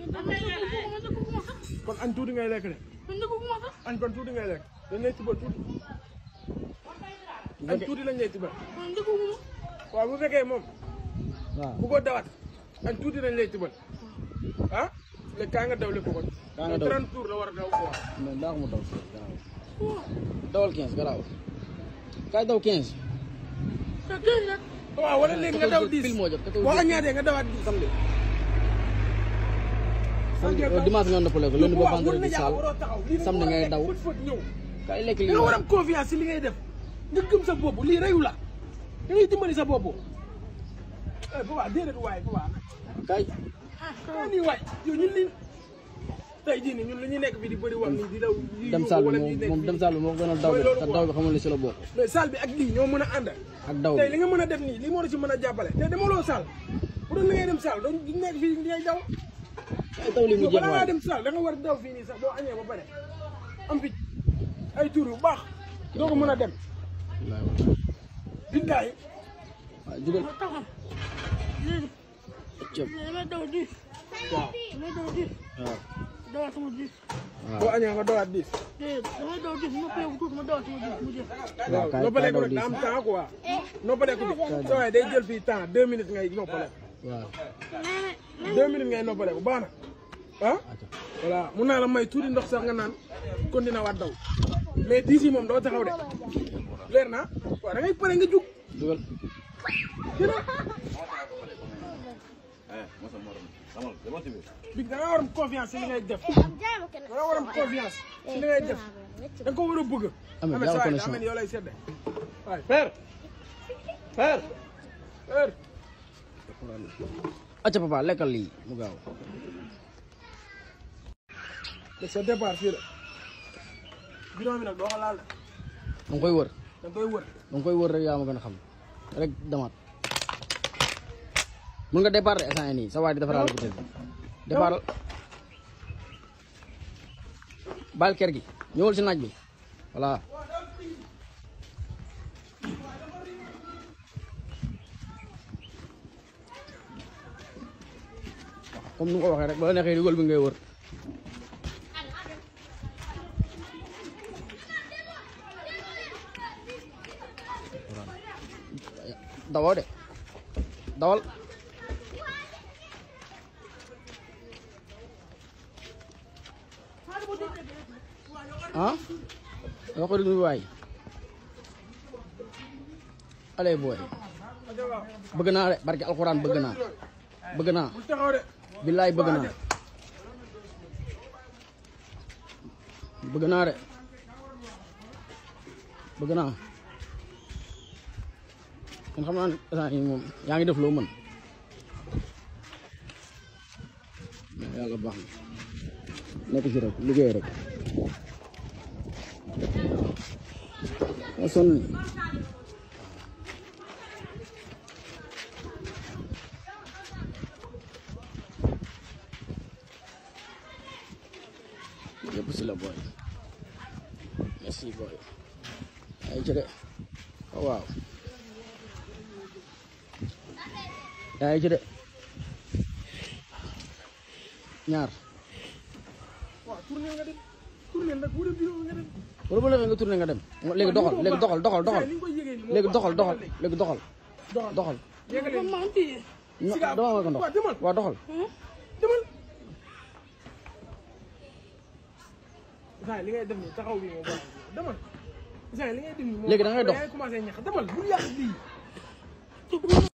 kon añ tuuti ngay lekk de añ kon tuuti ngay lekk dañ lay tibal tuuti añ tuuti lañ lay tibal waaw bu fekkee moom waaw bu ko dawat añ tuuti lañ lay tibal ah léegi kaa nga daw lépp kon Kaa nga daw. 30 tours la war a daw quoi mais daa ko mu daw garaaw dawal 15 garaaw kaay daw 15 waaw wala léegi nga daw 10 pile moo jot boo añaatee nga dawaat 10 samedi dimanche nga noppale ko lundi ba waaw war na vendredi jàpp sal waroo taxaw lii samedi ngay daw fët fët ñëw kaay lekk da lii nga war a am confiance si li ngay def nga gëm sa bopp lii reyu la da ngay dimbali sa bopp eh baba déedéet waay baba kaay ah nii waay yow ñun li tey jii nii ñun li ñu nekk fii di bëri wax nii di daw di dem yuuxu saal bi wala moom di nekk moom fii. dem saal bi moo gën a daw Mooy bi loolu te quoi. daw bi xamul ne si la bokk mais saal bi ak lii ñoo mën a ànd ak daw tey bi li nga mën a def nii lii moo la ci mën a jàppale te demaloo saal bu doon li ngay dem saal doon di nekk fii di ngay daw kaay daw li mu yow jeex balaa ngaa waay dem saal da nga war a daw fii nii sax boo añee ba pare am fi ay tur yu baax doo ko mën a dem billaay waaw jugal cëp waaw waaw boo añee nga dawaat diis waaw kaay- noppaleku kaay daw rek diis. daa am temps quoi noppaleku bi sa waay day jël fii temps deux minutes ngay noppaleku waaw deux minutes ngay noppaleku baax na ah voilà mun naa la may tuuti ndox sax nga naan continué waat daw mais diis yi moom doo taxaw de leer na waaw da ngay pare nga jug jugal bi da nga war am confiance si li ngay def da nga war am confiance si li ngay def da nga ko war a bëgg Ameth, Ameth, yaa sa waay connexion. daa mel ni yow lay sedde waay père père père acca papa lekkal lii mu gaaw de sa départ fii la bidon bi nag doo ko laal de danga koy wër da nga koy wër danga koy wër rek yaa ma gën a xam rek demaat mun nga départ de instant yii nii sa waay di defaraal ko tëdd départ baal kër gi ñëwal si naaj bi voilà comme ni nga ko waxee rek ba la neexee dugal bi ngay wër dawal de dawal ah yoo ko déglu waay allez booy bëgg naa de barke alxuraan bëgg naa bëgg naa bul taxaw de billaay bëgg naa bëgg naa de bëgg naa kon xam naa ne instant yii moom yaa ngi def loo mën yàlla baax na nekk ci rek liggéey rek a sonn ni yëpp si la booy merci booy ay ci de waaw waaw yaa ngi ci de ñaar waaw tourné nga dem tourné nag wër bidon nga dem wala bu la nga tourné nga dem léegi doxal léegi doxal doxal doxal ni nga koy yëgee nii moo léegi baax. doxal doxal léegi doxal doxal doxal yëgale nii. no Siga, dama ko ndox waaw, demal. waaw doxal demal Isaan li ngay def nii taxaw bi moo baax demal Isaan li ngay def nii moo Léegi da baax. ngay dox. yaa ngi commencé ñax demal bu yàq lii